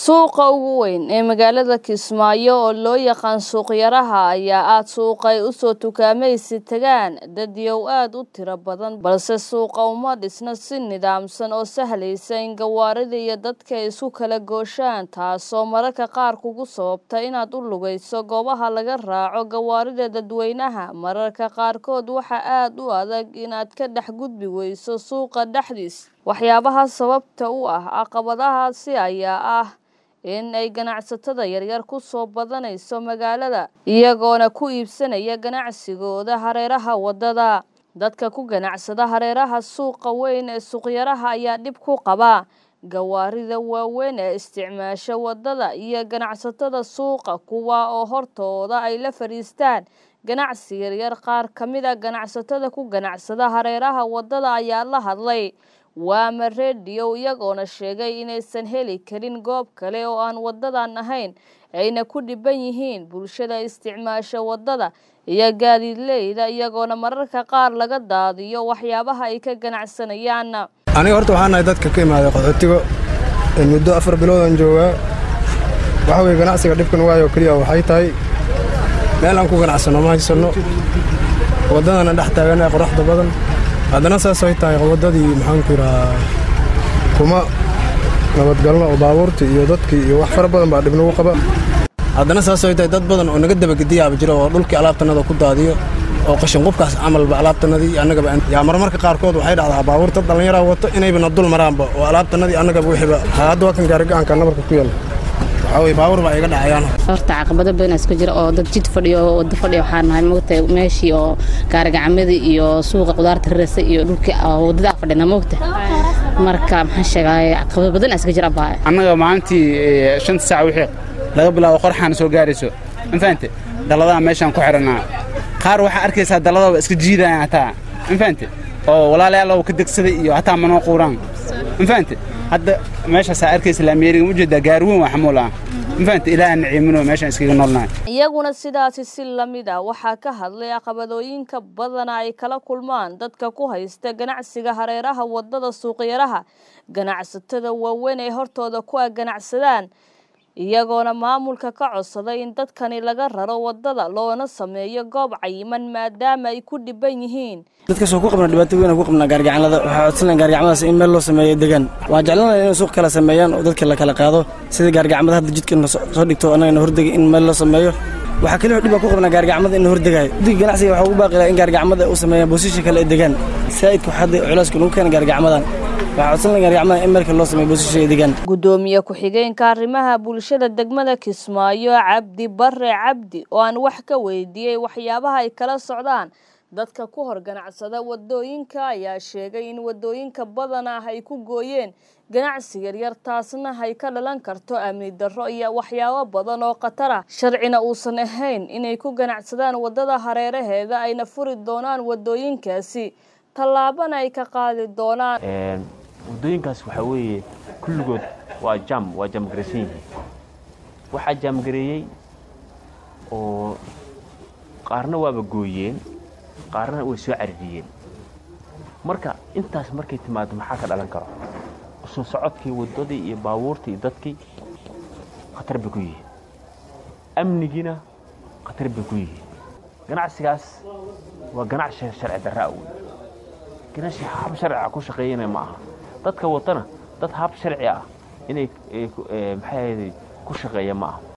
Suuqa ugu weyn ee magaalada Kismaayo oo loo yaqaan suuq yaraha ayaa ah suuq ay u soo tukaamaysi tagaan dadyow aad u tiro badan balse suuqa uma dhisna si nidaamsan oo sahlaysa in gawaarida iyo dadka ay isku kala gooshaan taasoo mararka qaar kugu sababta inaad u lugayso goobaha laga raaco gawaarida dadweynaha mararka qaarkood waxaa aad u adag inaad ka dhex gudbi weyso suuqa dhexdiisa waxyaabaha sababta u ah caqabadahaasi ayaa ah in ay ganacsatada yaryar ku soo badanayso magaalada iyagoona ku iibsanaya ganacsigooda hareeraha wadada dadka ku ganacsada hareeraha suuqa weyn ee suuqyaraha ayaa dhib ku qaba gawaarida waaweyn ee isticmaasha wadada iyo ganacsatada suuqa kuwa oo hortooda ay la fadhiistaan ganacsi yaryar qaar ka mid a ganacsatada ku ganacsada hareeraha wadada ayaa la hadlay waama rediyo iyagoona sheegay inaysan heli karin goob kale oo aan wadadan ahayn ayna ku dhiban yihiin bulshada isticmaasha wadada iyo gaadiidleyda iyagoona mararka qaar laga daadiyo waxyaabaha ay ka ganacsanayaan aniga horta waxaan nahay dadka ka imaaday qaxootiga muddo afar biloodaan joogaa waxa weye ganacsiga dhibkan waayo keliya waxay tahay meel aan ku ganacsano ma haysanno waddadana dhex taaganaha qoraxda badan haddana saas ay tahay waddadii maxaanku yidhahaa kuma nabadgalno oo baabuurtii iyo dadkii iyo wax fara badan baa dhibnagu qaba haddana saas ay tahay dad badan oo naga dabagediyaaba jira oo dhulkii alaabtannada ku daadiyo oo qashin qubkaas camalba alaabtannadii annagaba yaa marmarka qaarkood waxay dhacdaa baabuurta dhallinyaraa wato inaybana dul maraanba oo alaabtannadii annagaba wixiiba hadda waa kan gaarigacanka nabarka ku yaala waxaa weye baabuur baa iga dhacayaan horta caqabado badan iska jira oo dad jid fadhiyo oo waddo fadhiyo waxaan nahay moogtahay meeshii oo gaarigacamadii iyo suuqa qudaarta raraysa iyo dhulkii waddadaa fadhina moogta marka maxaan sheegay caqabado badan iska jira baa annaga maalintii shanta saac wixii laga bilaabo qorxaana soo gaarayso ma fahante dalladaha meeshaan ku xidhannaa qaar waxaa arkaysaa dalladaba iska jiidaya hataa ma fahante oo walaalayaal ka degsaday iyo hataa manoo quuraan ma fahante hadda meeshaasaa arkaysa laameeriga ma ujeedaa gaari weyn waa xamuul ah ma fahante ilaaha naciimino meeshaan iskaga noolnahay iyaguna sidaasi si lamid ah waxaa ka hadlay caqabadooyinka badana ay kala kulmaan dadka ku haysta ganacsiga hareeraha wadada suuqyaraha ganacsatada waaweyn ay hortooda ku ganacsadaan iyagoona maamulka ka codsaday in dadkani laga raro wadada loona sameeyo goob cayiman maadaama ay ku dhiban yihiin dadkaasoo ku qabna dhibaato weyn ku qabnaa gaargacanlada waxaa codsanaya gaargacmadaas in meel loo sameeyo degaan waa jeclanaya inay suuq kala sameeyaan oo dadka la kala qaado sida gaargacmada hadda jidka soo dhigto annagana hordega in meel loo sameeyo waxaa keliya dhib baa ku qabnaa gaargacmada in la hordegayo guddiga ganacsiga waxaa ugu baaqilaa in gaargacmada u sameeyaan boosisha kale ay degaan saa'idka waxaa hadda culeyska lagu keena gaargacmadan gudoomiye ku-xigeenka arrimaha bulshada degmada kismaayo cabdi bare cabdi oo aan wax ka weydiiyey waxyaabaha ay kala socdaan dadka ku hor ganacsada wadooyinka ayaa sheegay in wadooyinka badan ah ay ku gooyeen ganacsi yaryar taasna ay ka dhalan karto amni darro iyo waxyaabo badan oo khatar ah sharcina uusan ahayn inay ku ganacsadaan wadada hareeraheeda ayna furi doonaan wadooyinkaasi tallaabana ay ka qaadi doonaan waddooyinkaas waxaa weeye kulligood waa jam waa jaamgaraysan yihiin waxaa jaamgareeyey oo qaarna waaba gooyeen qaarna way soo caririyeen marka intaas markay timaado maxaa ka dhalan karo soo socodkii waddadii iyo baabuurtii iyo dadkii khatar bay ku yihiin amnigiina khatar bay ku yihiin ganacsigaas waa ganacsi sharci darraa wey ganacsi hab sharciga ku shaqeeyana ma aha dadka watana dad hab sharci ah inay maxay ku shaqeeya ma aha